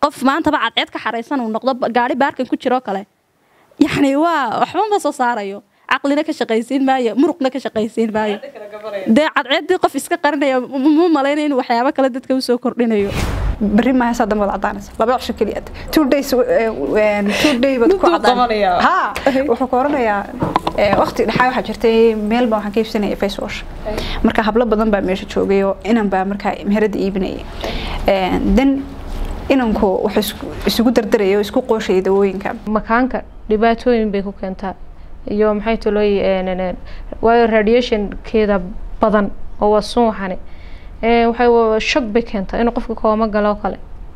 qof maantaba cadceed ka xaraysan uu noqdo gaari baarkan ku jiroo kale yacni waa waxba ma soo saarayo caqlina ka shaqaysiin maayo muruqna ka shaqaysiin maayo dee cadceeddii qof iska qarinaya mu malaynaya inuu waxyaabo kale dadka usoo kordhinayo berri maaha saa dambe wad cadaanaysa laba cisho keliya two days two day baad ku cadaan ha wuxuu ka oranayaa waqti dhexaa waxaa jirtay meel baa waxaan ka iibsanaya face wash marka hablo badan baa meesha joogay oo inan baa markaa meherada iibinaya then inanku wuxuu isugu dardaraya oo isku qooshaya dawooyinka makaanka dhibaatooyin bay ku keentaa iyo maxay tolooy waayo radiationkeeda badan oo waa sun waxane waxay shog bay keentaa inuu qofka kooma galo kale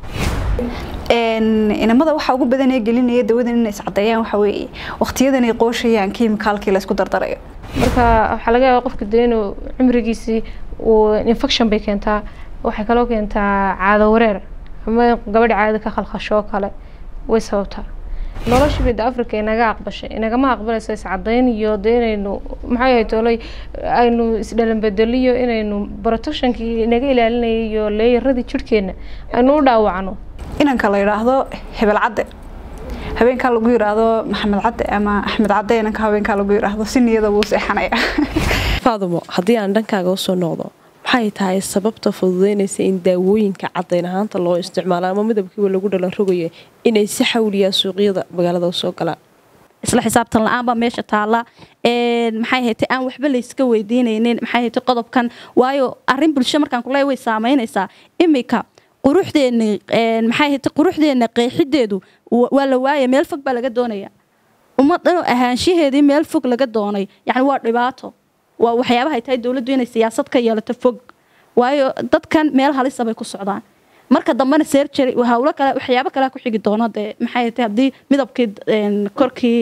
inamada waxaa ugu badan ee gelinaya dawadan inay iscadeeyaan waxa weeye waqtiyadan ay qooshayaan kiimikaalkii la isku dardarayo marka waxaa laga yaabaa qofka dee inuu cimrigiisii uu infection bay keentaa waxay kaloo keentaa caado wareer ama gabadha caada ka khalkhasho kale way sababtaa noloshii bida africa inaga aqbashay inagama aqbalayso iscadayn iyo de inaynu maxay ahay toolay aynu isdhalanbedeliyo inaynu protectionkii inaga ilaalinayay iyo leeyaradii jirhkeena aynu u dhaawacno inanka la yidhaahdo hebel cadde habeenkaa lagu yidhaahdo maxamed cadde ama axmed cadde inanka habeenkaa lagu yidhaahdo si niyada wuu seexanaya faadumo haddii aan dhankaaga usoo noqdo maxay tahay sababta fududeynaysa in daawooyinka cadayn ahaanta loo isticmaalo ama midabkiiba lagu dhalan rogayo inay si xawliyaan suuqyada magaalada usoo galaan isla xisaabtan la-aan baa meesha taalla maxay haytay aan waxba layska weydiinaynin maxay haytay qodobkan waayo arrin bulsho markaan kuleeya way saamaynaysaa imika quruxdeena maxay haytay quruxdeena qeexideedu waa la waaya meel fog baa laga doonaya ummaddan ahaanshaheedii meel fog laga doonay yacni waa dhibaato waa waxyaabahay tahay dowladdu inay siyaasad ka yeelato fog waayo dadkan meel halisa bay ku socdaan marka dambena sergery hawlo kale waxyaabo kale ku xigi doono dee maxay tahay haddii midabkii korkii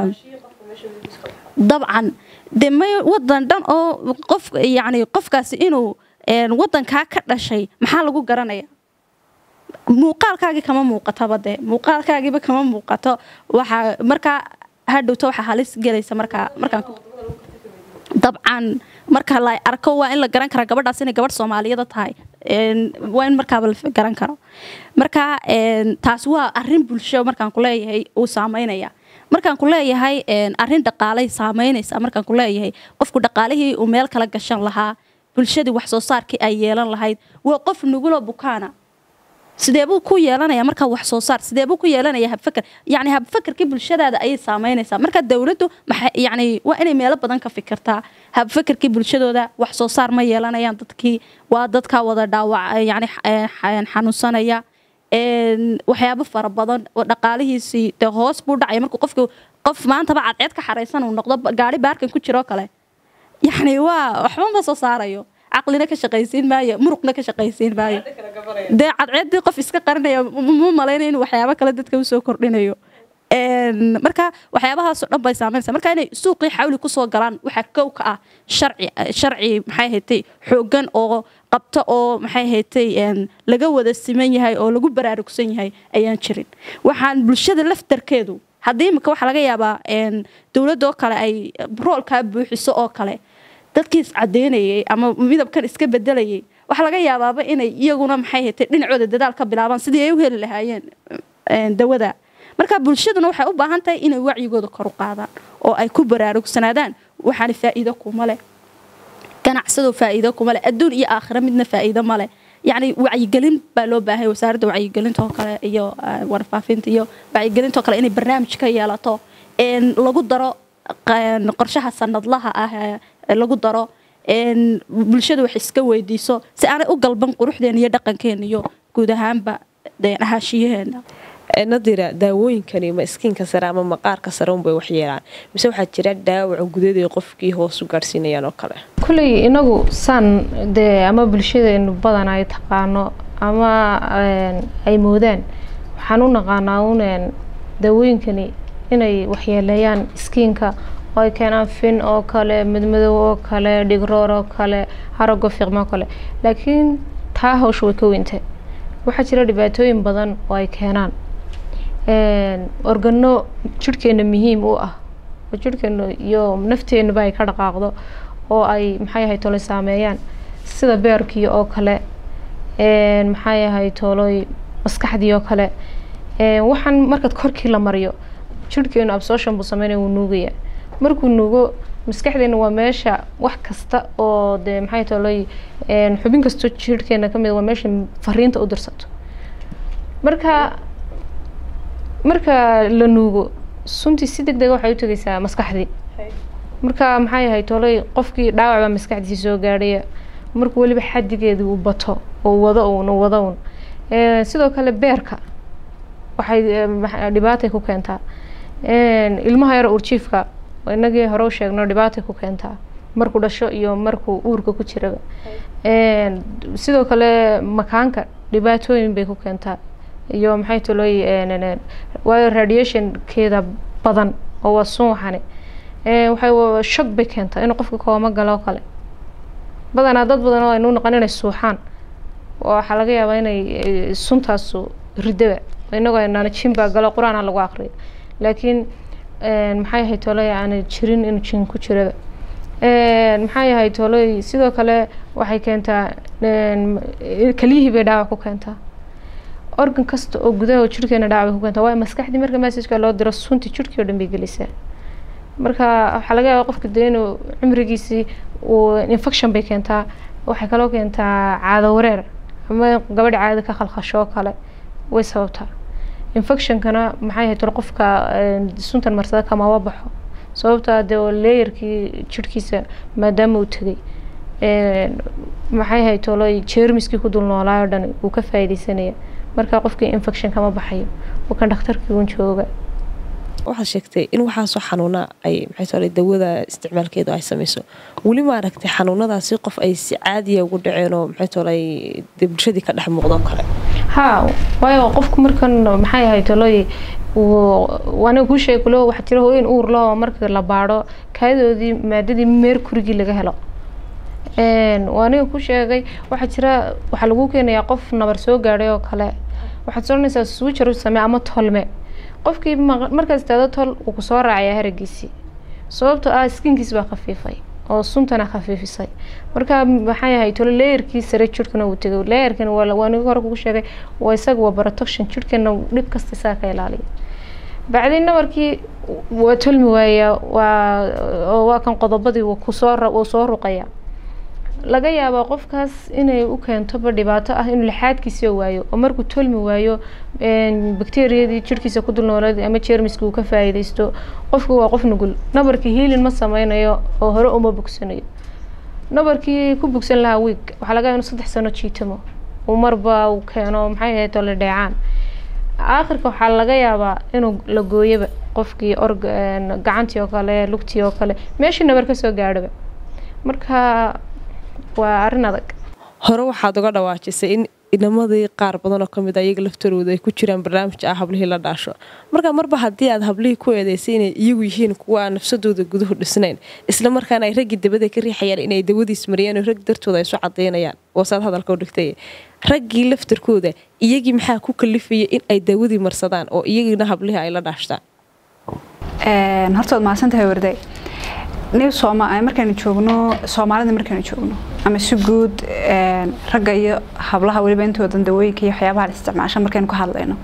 dabcan dee may wadan dhan oo qof yacni qofkaasi inuu wadankaa ka dhashay maxaa lagu garanaya muuqaalkaagii kama muuqataba dee muuqaalkaagiiba kama muuqato waxaa markaa hadhowto waxaa halis gelaysa markaa markaan dabcan marka la arko waa in la garan kara gabadhaas inay gabadh soomaaliyada tahay waa in markaaba la garan karo marka taas waa arin bulsho markaan kuleeyahay uu saameynaya markaan ku leeyahay arin dhaqaalay saameynaysa markaan ku leeyahay qofku dhaqaalihii uu meel kala gashan lahaa bulshadii wax soo saarkii ay yeelan lahayd waa qof nugulo bukaana sideebuu ku yeelanaya markaa wax soo saar sideebuu ku yeelanaya habfakar yani habfakarkii bulshadaada ayay saameynaysaa marka dowladdu yani waa inay meelo badan ka fikirtaa habfakarkii bulshadooda wax soo saar ma yeelanayaan dadkii waa dadkaa wada dhaawac yani xanuunsanaya waxyaabo fara badan oo dhaqaalihiisii dee hoos buu dhacaya markuu qofku qof maantaba cadceed ka xaraysan uu noqdo gaari baarkan ku jiroo kale yani waa waxba ma soo saarayo caqlina ka shaqaysiin maayo muruqna ka shaqaysiin maayo dee cadceeddii qof iska qarinaya mu malaynaya inuu waxyaabo kale dadka usoo kordhinayo marka waxyaabahaasoo dhan bay saameynaysa marka inay suuqii xawli kusoo galaan waxaa kow ka ah sharci sharci maxay haytay xooggan oo qabto oo maxay haytay laga wada siman yahay oo lagu baraarugsan yahay ayaan jirin waxaan bulshada laftarkeedu haddii imika waxaa laga yaabaa dowladoo kale ay roolkaa buuxiso oo kale dadkii iscadeynayay ama midabkan iska bedelayay waxaa laga yaabaaba inay iyaguna maxay haytay dhinacooda dadaal ka bilaabaan sidii ay u heli lahaayeen dawada marka bulshaduna waxay u baahan tahay inay wacyigooda kor u qaadaan oo ay ku baraarugsanaadaan waxaana faa'iido kuma leh ganacsadoo faa'iido kuma leh adduun iyo aakhira midna faa'iido ma leh yacni wacyigelin baa loo baahay wasaaradda wacyigelinta oo kale iyo warfaafinta iyo wacyigelinta oo kale inay barnaamij ka yeelato lagu daro qorshaha sanadlaha ah lagu daro bulshada wax iska weydiiso si aanay u galban quruxdeena iyo dhaqankeena iyo guud ahaanba ahaashiyaheena nadira daawooyinkani ma iskiinka sare ama maqaarka sare unbay wax yeelaan mise waxaa jira dhaawaca gudaday qofkii hoos u gaadhsiinayaan oo kale kulley inagu saan dee ama bulshadeenu badan ay taqaano ama ay moodaan waxaan u naqaanaa un daawooyinkani inay waxyeeleeyaan iskiinka oo ay keenaan fin oo kale midmadow oo kale dhigroor oo kale harago fiiqmo oo kale laakiin taa hawsha way ka weyntahay waxaa jira dhibaatooyin badan oo ay keenaan organo jirhkeena muhiim u ah oo jirhkeena iyo nafteenaba ay ka dhaqaaqdo oo ay maxay ahay tolay saameeyaan sida beerkii oo kale maxay ahay toloy maskaxdii oo kale waxaan markaad korkii la mariyo jirhkeenu absorption buu sameynaya wuu nuugaya markuu nuugo maskaxdeena waa meesha wax kasta oo dee maxay tolay xubin kastoo jirhkeena ka mid waa meesha fariinta u dirsato marka marka la nuugo suntii si deg dega waxay u tegaysaa maskaxdii marka maxay ahay tolay qofkii dhaawac baa maskaxdiisi soo gaadhaya markuu weliba xadigeedii uu bato oo wado uun wado uun sidoo kale beerka waxay dhibaatay ku keentaa ilmaha yar urjiifka inagii hore u sheegno dhibaatay ku keentaa markuu dhasho iyo markuu uurka ku jiraba sidoo kale makaanka dhibaatooyin bay ku keentaa iyo maxay tolooy waayo radiationkeeda badan oo waa sun waxani waxay shog bay keentaa inuu qofka kooma galo kale badanaa dad badan oo aynu noqon inay suuxaan waxaa laga yaabaa inay suntaasu ridaba inagoo aynaan jin baa galo qur-aan ha lagu aqriyo laakiin maxay ahayd tolay aana jirin inuu jin ku jiraba maxay ahayd tolay sidoo kale waxay keentaa keliyihii bay dhaawac ku keentaa organ kasta oo gudaha jirhkeena dhaawac bay ku keentaa waayo maskaxdii marka messageka loo diro sunti jirhkii oo dhan bay gelisaa marka waxaa laga yaabaa qofka dee inuu cimrigiisii uu infection bay keentaa waxay kaloo keentaa caado wareer ama gabadha caadada ka khalkhasho oo kale way sababtaa infectionkana maxay ahayd qofka suntan marsada kamaba baxo sababtaa dee leeyarkii jirhkiisa maadaama uu tegay maxay ahayd tolo jeermiskii ku dul noolaayo dhan wuu ka faa'iidaysanaya marka qofkii infection kama baxayo uu kan dhakhtarkii uun jooga waxaad sheegtay in waxaasoo xanuuna ay maxay tole dawada isticmaalkeedu ay samayso weli ma aragtay xanuunadaasi qof ay si caadiya ugu dhaceen oo maxay tole dee bulshadii ka dhex muuqdo kale haa waayo qofku markan maxay ahayd tolooy aniga kuu sheegi kulo waxaa jira hooyin uur loo markii la baadho kaayadoodii maadadii meerkurigii laga helo aniga ku sheegay waxaa jira waxaa lagu keenayaa qof nabar soo gaadhay oo kale waxaad soranaysaa switcher u samee ama tolme qofkii markaas istaado tol wuu kusoo raacayaa haragiisii sababtoo ah skinkiis baa khafiifay oo suntana khafiifisay marka maxay ahay tolo leeyarkii sare jirhkana uu tegay leeyarkan waa niga hore kugu sheegay waa isaga waa protection jirhkana dhib kasta isaga ka ilaaliya bacdii nabarkii waa tolmi waaya waa waa kan qodobadii wuu kusoo wuu soo ruqaya laga yaabaa qofkaas inay u keentoba dhibaato ah inuu lixaadkiisa waayo oo markuu tolmi waayo bakteriyadii jirhkiisa ku dul noolad ama jeermiska uu ka faa'iidaysto qofku waa qof nugul nabarkii hiilin ma sameynayo oo hore uma bogsanayo nabarkii ku bogsan lahaa wiig waxaa laga yaaba inuu saddex sano jiitamo uu marba uu keeno maxay ahayd oo la dheecaan aakhirka waxaa laga yaabaa inuu la gooyoba qofkii org gacantii oo kale lugtii oo kale meeshii nabar ka soo gaadhoba marka waa arrin adag hore waxaad uga dhawaajisay in inamadii qaar badanoo kamid a iyaga laftarooda ay ku jiraan barnaamij ah hablihii la dhaasho marka marba haddii aad hablihii ku eedeysay inay iyagu yihiin kuwa aan nafsadooda guduhu dhisnayn isla markaana ay raggii dabada ka riixayaan inay dawadiis mariyaan oo rag dartooda ay isu cadaynayaan waasaad hadalka u dhigtay raggii laftarkooda iyagii maxaa ku kalifaya in ay dawadii marsadaan oo iyagiina hablihii ay la dhaashtaan horta waad mahadsantahay warday ni sooma markaanu joogno soomaalida markaanu joogno ama si guud ragga iyo hablaha weliba intoodan dawooyinka iyo waxyaabaha la isticmaasha markaynu ka hadlayno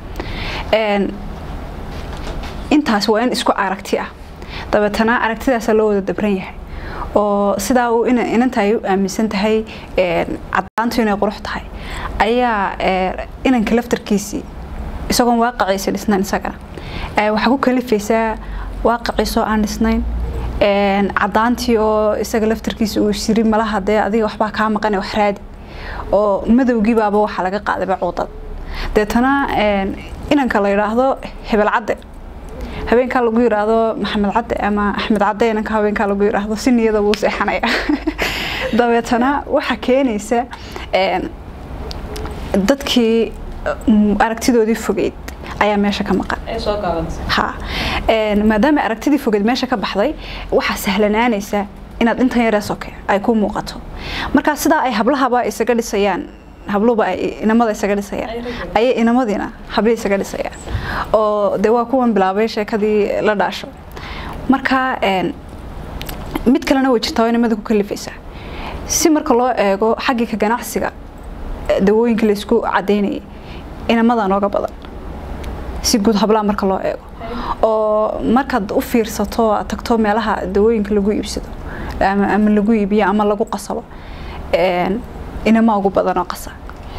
intaas waa in isku aragti ah dabeetana aragtidaasa loo wada dabran yahay oo sidaa uu inanta ay u aaminsan tahay cadaantu inay qurux tahay ayaa inanka laftarkiisii isagoon waaqiciisa dhisnayn isagana waxaa ku kalifaysaa waaqiciisoo aan dhisnayn cadaantii oo isaga laftarkiisa uu shiri malaha dee adiga waxbaa kaa maqane wax raadi oo madowgiibaaba waxaa laga qaadayba cuudad deetana inanka la yidhaahdo hebel cadde habeenkaa lagu yidhaahdo maxamed cadde ama axmed cadde inanka habeenkaa lagu yidhaahdo si niyada wuu seexanaya dabeetana waxaa keenaysa dadkii aragtidoodii fogeyd ayaa meesha ka maqan ha maadaama aragtidii fogeed meesha ka baxday waxaa sahlanaanaysa inaad intan yaree soke ay ku muuqato markaa sidaa ay hablahaba isaga dhisayaan habluba ay inamada isaga dhisayaan ayay inamadiina habli isaga dhisayaan oo dee waa kuwan bilaabay sheekadii la dhaasho marka mid kalena way jirtaa oo inamada ku kalifaysa si marka loo eego xaggii ka ganacsiga dawooyinka laysku cadaynayay inamada nooga badan si guud hablaha marka loo eego oo markaad u fiirsato aad tagto meelaha dawooyinka lagu iibsado ama, ama lagu iibiyo ama lagu qasabo een, inama ugu badan oo qasa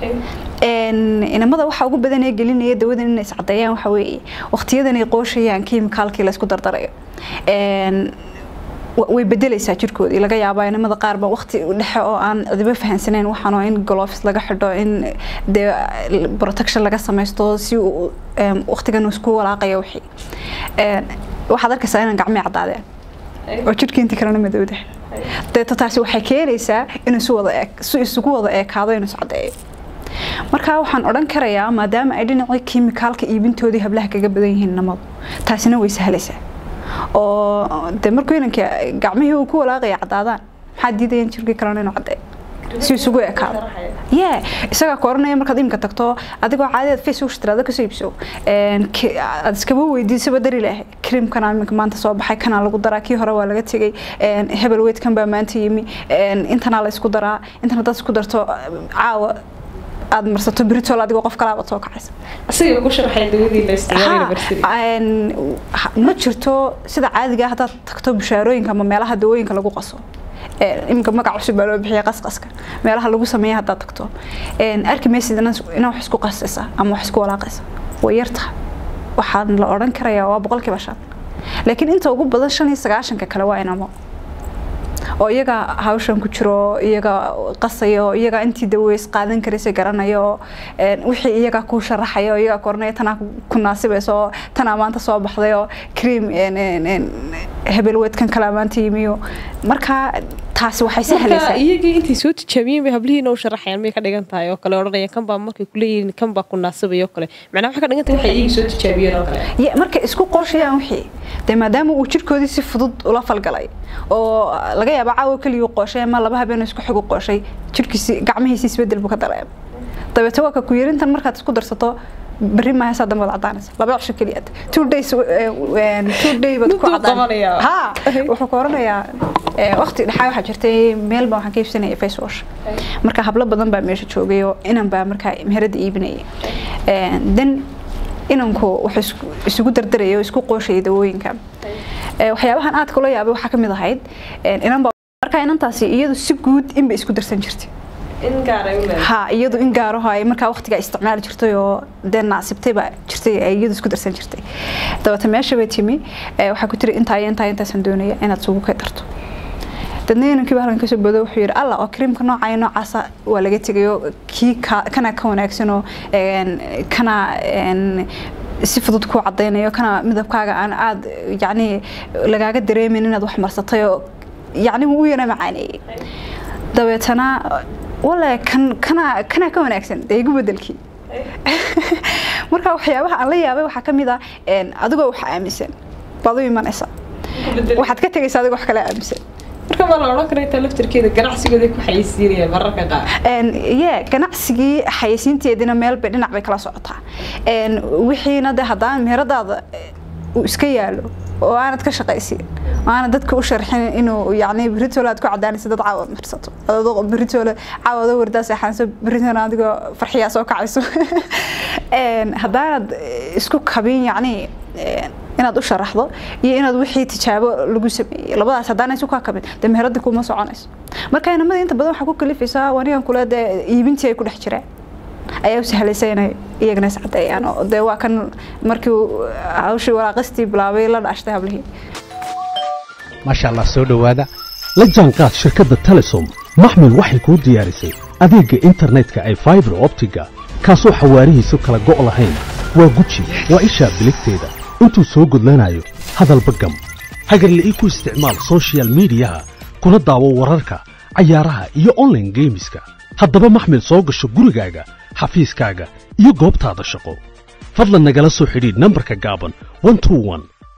een, inamada waxa ugu badan ee gelinaya dawadan inay iscadeeyaan waxa weeye waqtiyadan ay qooshayaan kiimikaalkii la isku dardarayo een, wa- way bedelaysaa jirkoodii laga yaabaa inamada qaar ba waqti dhexe oo aan cidiba fahansanayn waxaan oo in gloves laga xidho in dee protection laga samaysto si uu em, waqtigan uu isku walaaqayo wixii Een, waxaad arkaysaa inaan gacmii caddaadeen oo jirkii intii kalena madowda deeto taasi waxay keenaysaa inuu isu wada eeg si isugu wada eekaado inuu iscadeeyo marka waxaan odhan karayaa maadaama ay dhinacii kiimikaalka iibintoodii hablaha kaga badan yihiin namadu taasina way sahlaysaa oo de markuu inanka gacmihii uu ku walaaqaya caddaadaan maxaa diidaya in jirkii kalena inuu caddeeyo si isugu ekaado ye isagaa ku oranaya markaad imika tagto adigoo caadiyaad facebook tiraada kasoo iibso een, ki- aad iskaba weydiisaba dari lahay creamkana iminka maanta soo baxay kanaa lagu daraa kii hore waa laga tegay een, hebel weydkan baa maanta yimi een, intanaa la isku daraa intan haddaad isku darto caawa aad marsato britol adigoo qof kalaabad soo kacaysa asiga ku sharaxay dawadii la isticmaalayo Ha, barsidi een, ha- ma jirto sida caadiga ah haddaad tagto bushaarooyinka ama meelaha dawooyinka lagu qaso Een, iminka magac cusub baa loo bixiya qasqaska meelaha lagu sameeya haddaad tagto Een, arki maysid inaa inaa wax isku qasaysa ama wax isku walaaqaysa way yartaha waxaan la odhan karayaa waa boqolkiiba shan laakiin inta ugu badan shan iyo sagaashanka kale waa inamo oo iyaga hawshan ku jiro iyaga qasayo iyaga intii daweys qaadan karaysa garanayo een, wixii iyaga ku sharaxayo iyaga koranaya tanaa ku naasibayso oo tanaa maanta soo baxday oo cream een, een, een, hebel weedkan kalaa maanta yimiyo marka taasi waxay marka sahlaysaa iyagii intay soo tijaabiyeen bay hablihiina u sharaxayaan may ka dhigan tahay oo kale odhanaya kan baa markay kuleeyihiin kan baa ku naasibaya oo kale macnaa waxay ka dhigan tahay waxay iyagii soo tijaabiyeen oo kale Ya, markay isku qorshayaan wixii dee maadaama uu jirkoodii si fudud ula falgalay oo laga yaaba caawa keliya uu qooshay ama laba habeen isku xig u qooshay jirkiisi gacmihiisi isbedel buu ka dareema dabeete waa ka ku yarintan markaad isku darsato berri maaha saa dambe wad cadaanaysa laba cisho keliya two days eh, eh, two day baad ku Muduu cadaan qabanayaa. ha wuxuu ka oranayaa eh, waqti dhexaa waxaa jirtay meel baa waxaan ka iibsanayay face wash marka hablo badan baa meesha joogay oo inan baa markaa meherada iibinayay then inanku wuxuu isku- isugu dardarayay oo isku qooshayay dawooyinka Eh, waxyaabahan aad kula yaabay waxaa ka mid ahayd eh, inan baa markaa inantaasi iyadu si guud inbay isku darsan jirtay in gaaray u leedahay ha iyadu in gaaraho ay markaa waqtiga isticmaali jirtay oo dee naasibtay baa jirtay ay iyadu isku darsan jirtay dabeete meesha bay timi eh, waxaa ku tiri intaa iyo intaa intaasaan doonaya inaad sugu ka darto dadna inankii baa halkan kasoo boodo wuxuu yidhi alla oo kariimka nooca iyo noocaasa waa laga tegay oo kii ka- kana ka wanaagsan oo een, kana een, si fudud ku cadaynayo kana midabkaaga aan aad yacni lagaaga dareemin inaad wax marsatay oo yacni wuu u yana macaaneeyey dabeetana wale kan kana kana ka wanaagsan dee igu bedelkii marka waxyaabaha aan la yaabay waxaa ka mid ah een, adigoo wax aaminsan baad u imanaysa waxaad ka tegaysa adigoo wax kale aaminsan marka ma la odhan karaa intaa laftarkeeda ganacsigooda ku xayeysiinayaan mararka qaar Een, ye ganacsigii xayeysiinteedina meel bay dhinac bay kala socotaa Een, wixiina de haddaan meheradaada eh, uu iska yaalo oo aanad ka shaqaysin oo aanad dadka u sharxin inuu yacni beritoole aad ku cadaanaysa dad caawad marsato adoo beritoole caawado wardaa seexanayso beritoole adigoo farxiyaa soo kacayso Een, haddaanad eh, isku kabin yacni een, inaad u sharaxdo iyo inaad wixii tijaabo lagu sameeyey labadaas haddaan isu kaa kabin dee meherada kuma soconayso marka inamada inta badan waxaa ku kalifaysaa wanigan kule dee iibintii ay ku dhex jireen ayaa u sahlaysa inay iyagana is cadeeyaan oo dee waa kan markii uu hawshii waraaqistii bilaabay la dhaashtay hablihii maasha allah soo dhowaada la jaanqaad shirkadda telesom maxmil waxay kuu diyaarisay adeegga internetka ay faibar optiga kaasoo xawaarihiisu kala go' lahayn waa guji waa ishaa biligteeda intuu soo gudlanayo hadalba gam hagarle ii ku isticmaal soshiyal miidiyaha kuna daawo wararka cayaaraha iyo online geemiska haddaba maxmil soo gasho gurigaaga xafiiskaaga iyo goobtaada shaqo fadlan nagala soo xidhiidh nambarka gaaban 121